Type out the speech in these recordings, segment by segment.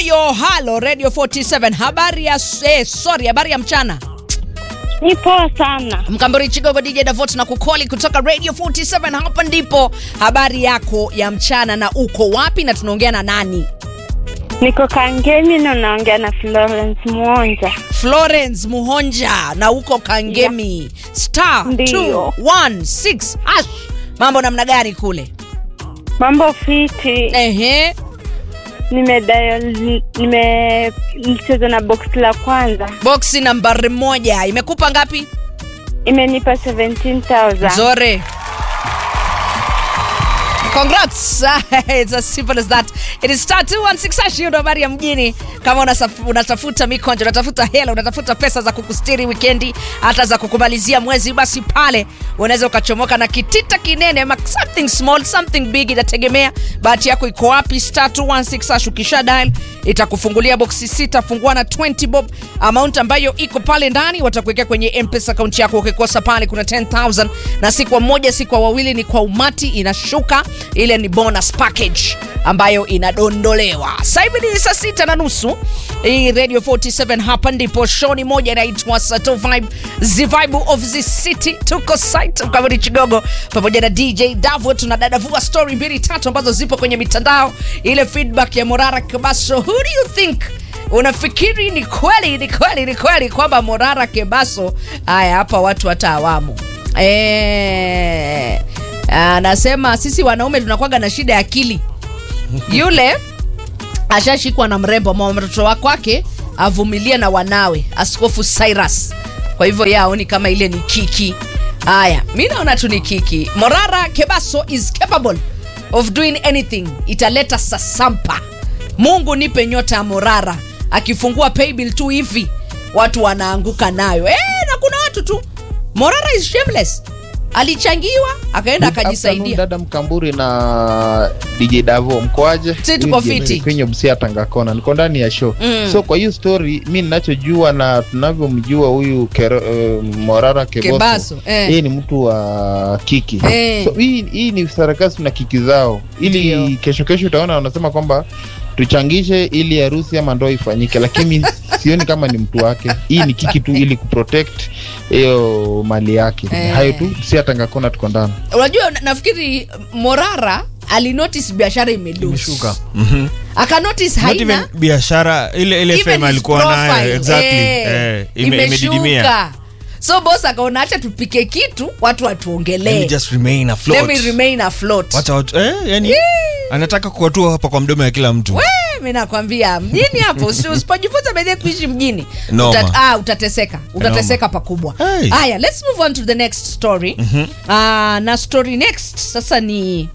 yo halo radio 47 habari ya eh, sorry habari ya mchana Ni poa sana. mkambori chigogo dj davot na kukoli kutoka radio 47 hapa ndipo habari yako ya mchana na uko wapi na tunaongea na nani Niko Kangemi na naongea na Florence Mwonja. florence muhonja na uko kangemi star Ndiyo. 216 hash mambo namna gani kule Mambo fiti. ehe Nimedial nimecheza na box la kwanza. boksi nambari moja imekupa ngapi Imenipa 17,000. Zore. Congrats. It's as simple as that. It is star 216 hash, hiyo ndo habari ya mjini. Kama unasaf- unatafuta mikonjo, unatafuta hela, unatafuta pesa za kukustiri wikendi, hata za kukumalizia mwezi, basi pale unaweza ukachomoka na kitita kinene ama something small, something big, inategemea bahati yako iko wapi. Star 216 hash, ukisha dial itakufungulia boksi sita, fungua na 20 bob, amount ambayo iko pale ndani watakuwekea kwenye mpesa akaunti yako. Ukikosa pale kuna 10000 na si kwa mmoja, si kwa wawili, ni kwa umati inashuka. Ile ni bonus package ambayo inadondolewa. Sasa hivi ni saa sita na nusu. Hii Radio 47 hapa ndipo shoni moja inaitwa Sato Vibe, the vibe of the city. Tuko site Mkamiti Chigogo pamoja na DJ Davo, tunadadavua story mbili tatu ambazo zipo kwenye mitandao. Ile feedback ya Morara Kebaso, who do you think unafikiri ni kweli ni kweli ni kweli kwamba Morara Kebaso haya hapa watu hata awamu eh, anasema sisi wanaume tunakwaga na shida ya akili. Yule ashashikwa na mrembo mwa mtoto wa kwake avumilie na wanawe, Askofu Cyrus. Kwa hivyo yeye aoni kama ile ni kiki. Haya, mi naona tu ni kiki. Morara Kebaso is capable of doing anything. Italeta sasampa. Mungu nipe nyota ya Morara. Akifungua paybill tu hivi watu wanaanguka nayo. Eh, na kuna watu tu. Morara is shameless. Alichangiwa akaenda Good afternoon, akajisaidia. dada Mkamburi na DJ Davo, mkoaje? Si tuko Huyu fiti. Jemeli kwenye Busia Tangakona, niko ndani ya show Mm. so kwa hiyo story mi ninachojua na tunavyomjua huyu Kero- eh, Morara Keboso, Kebaso, eh. yeye ni mtu wa kiki Eh. so hii, hii ni sarakasi na kiki zao, ili Ndio. kesho kesho utaona wanasema kwamba tuchangishe ili harusi ama ndoa ifanyike, lakini sioni kama ni mtu wake. Hii ni kiki tu ili kuprotect hiyo mali yake. Eh. Hayo tu, Busia Tangakona tuko ndani. unajua na- nafikiri morara alinotice biashara imedush imeshuka Mhm. akanotice Not even haina biashara ile ile even fame his alikuwa nayo profile, exactly eh, eh, ime- imedidimia imeshuka so bos akaona acha tupike kitu watu Let me watuongelee just remain afloat. Let me remain afloat. Wacha watu eh, yani anataka kuwatua hapa kwa mdomo ya kila mtu We, mi nakwambia mjini hapo usi- usipojifunza bedhie kuishi mjini Noma. uta, ah, utateseka utateseka pakubwa Hey. haya let's move on to the next story Ah, na story next sasa ni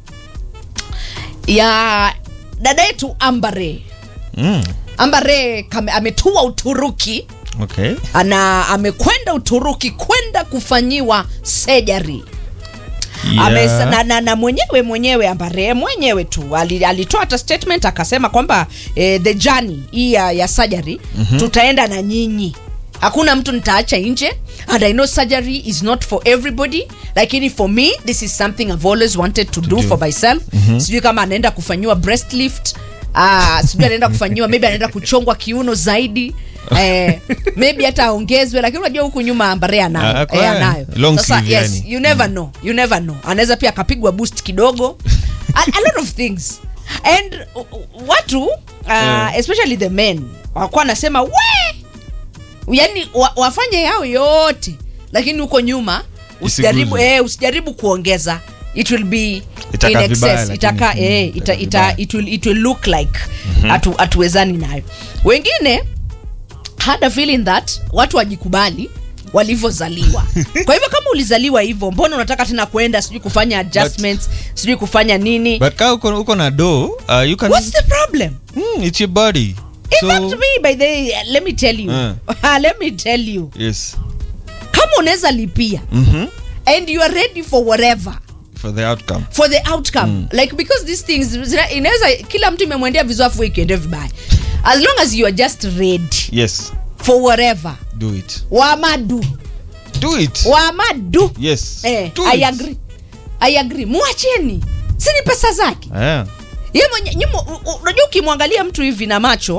ya dada yetu ambare mm. ambare kame- ametua uturuki okay ana amekwenda uturuki kwenda kufanyiwa sejari Yeah. Amesa- na, na, na mwenyewe mwenyewe ambare mwenyewe tu ali- alitoa hata statement akasema kwamba eh, the journey hii ya, ya surgery mm-hmm. tutaenda na nyinyi hakuna mtu nitaacha nje and i know surgery is not for everybody lakini for me this is something i've always wanted to, do, do. for myself mm-hmm. sijui kama anaenda kufanyiwa breast lift Ah, sijui anaenda kufanyiwa maybe anaenda kuchongwa kiuno zaidi eh, maybe hata aongezwe lakini unajua huku nyuma ambare anayo Ah, eh, kwa- anayo long sasa sleeve yes yani. you never know you never know anaweza pia akapigwa boost kidogo a, a lot of things and uh, uh, watu uh, Yeah. especially the men wakuwa anasema we yani wa, wafanye yao yote lakini huko nyuma usijaribu Isiguzwe. eh, usijaribu kuongeza it will be Itakaa in vibaya, excess lakini, itaka mm, eh, ita, itakaa ita, vibaya. it, will, it will look like hatu hatuwezani nayo wengine had a feeling that watu wajikubali walivyozaliwa kwa hivyo kama ulizaliwa hivyo mbona unataka tena kuenda sijui kufanya adjustments sijui kufanya nini but kaa uko, uko na do uh, you can what's the problem mm, it's your body in fact me by the way, let me tell you Uh. let me tell you yes kama unaweza lipia mm-hmm. and you are ready for whatever for the outcome for the outcome like because these things zina- inaweza kila mtu imemwendea vizafu ikiendea vibaya as long as you are just ready yes for whatever do it wamadu do it wamadu yes eh, do I it. agree. I agree mwacheni si ni pesa zake yeah. ye mwenye nyimo- u- u- unajua ukimwangalia mtu hivi na macho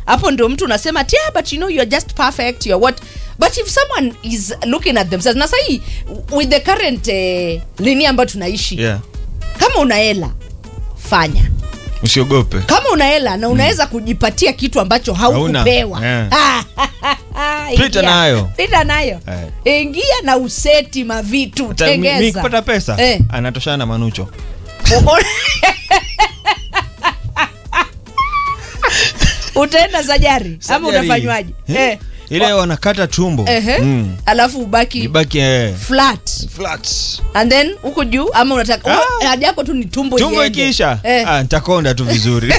hapo ndio mtu unasema yeah, but you know you're just perfect you're what but if someone is looking at themselves na sahii with the current eh, lini ambayo tunaishi yeah. kama una hela fanya usiogope kama una hela na unaweza kujipatia kitu ambacho haukupewa Hauna, Ingia. Pita nayo. pita nayo ingia na useti mavitu Hata mi- mi tengeza kupata pesa Eh. anatoshana na manucho utaenda sajari ama Sajari. unafanywaje Eh? eh. ile wanakata tumbo Ehe. Mm. alafu ubaki ibaki eh, flat flat and then huku juu ama unataka Ah. ah. haja yako tu ni tumbo tumbo iende. ikiisha eh. ah, nitakonda tu vizuri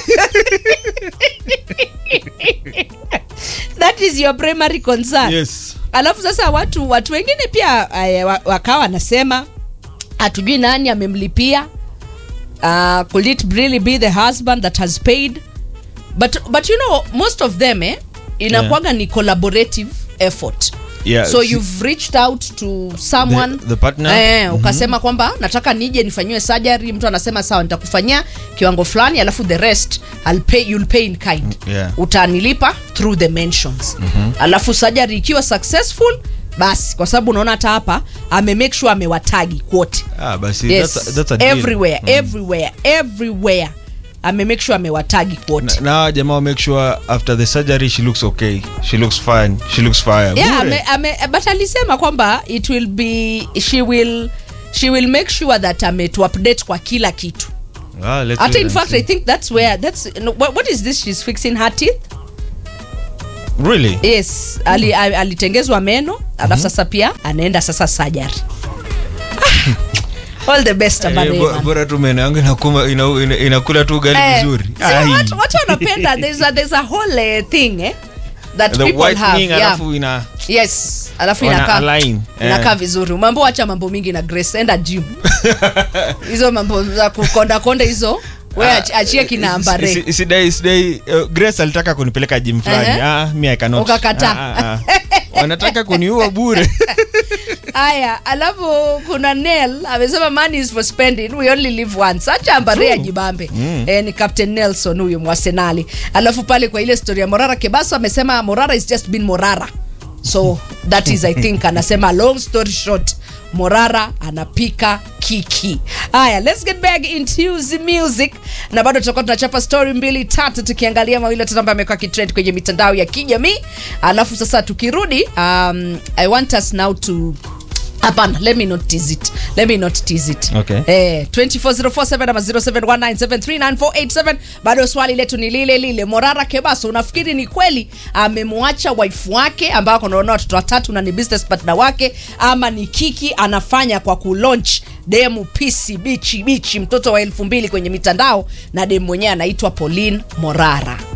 that is your primary concern yes alafu sasa watu watu wengine pia eh, wa- wakawa wanasema hatujui nani amemlipia uh, could it really be the husband that has paid but, but you know most of them eh, inakuwaga ni collaborative effort Yeah, so si- you've reached out to someone The- the partner? eh, ukasema kwamba nataka nije nifanyiwe surgery mtu anasema sawa nitakufanyia kiwango fulani alafu the rest I'll pay, you'll pay in kind Yeah. utanilipa through the mentions mm-hmm. alafu surgery ikiwa successful basi kwa sababu unaona hata hapa ame make sure amewatagi kwote ah, basi yes. that's a, that's a deal. everywhere everywhere everywhere ame make sure amewatagi kwote na hawa jamaa wa make sure after the surgery she looks okay she looks fine she looks fire yeah, Bure. ame, ame, but alisema kwamba it will be she will she will make sure that ametu update kwa kila kitu Ah, let's hata wait in and fact see. i think that's where that's no, what, what is this she's fixing her teeth really yes ali, ali- alitengezwa meno alafu sasa pia anaenda sasa surgery Ah, all the best Eh, Amarema. bo- bora tu meno yangu inakuma- ina- ina- inakula tu ugali Eh, vizuri so Ai. watu watu wanapenda there's a, there's a whole uh, thing eh, that the people have whitening yeah. alafu ina yes alafu Wana inakaa align, eh. inakaa vizuri mambo acha mambo mingi na grace enda gym hizo mambo za kukonda konda hizo we Ah, ach- achie kina ambare si- sidai sidai uh, grace alitaka kunipeleka jim fulani Ehe. ah, mi I cannot. Ukakataa. Ah, ah, ah. wanataka kuniua bure haya alafu kuna nel amesema money is for spending we only live once acha ambare ajibambe mm. eh, ni captain nelson huyu mwasenali alafu pale kwa ile story ya morara kebaso amesema morara is just been morara so that is i think anasema long story short morara anapika kiki haya let's get back into the music na bado tutakuwa tunachapa story mbili tatu tukiangalia mawili tatu ambayo amekuwa kitrend kwenye mitandao ya kijamii alafu sasa tukirudi um, i want us now to hapana let me not tease it let me not tease it Okay. eh 24047 ama 0719739487 bado swali letu ni lile lile morara kebaso unafikiri ni kweli amemwacha waifu wake ambao anaona watoto watatu na ni business partner wake ama ni kiki anafanya kwa kulaunch demu pisi bichi bichi mtoto wa elfu mbili kwenye mitandao na demu mwenyewe anaitwa pauline morara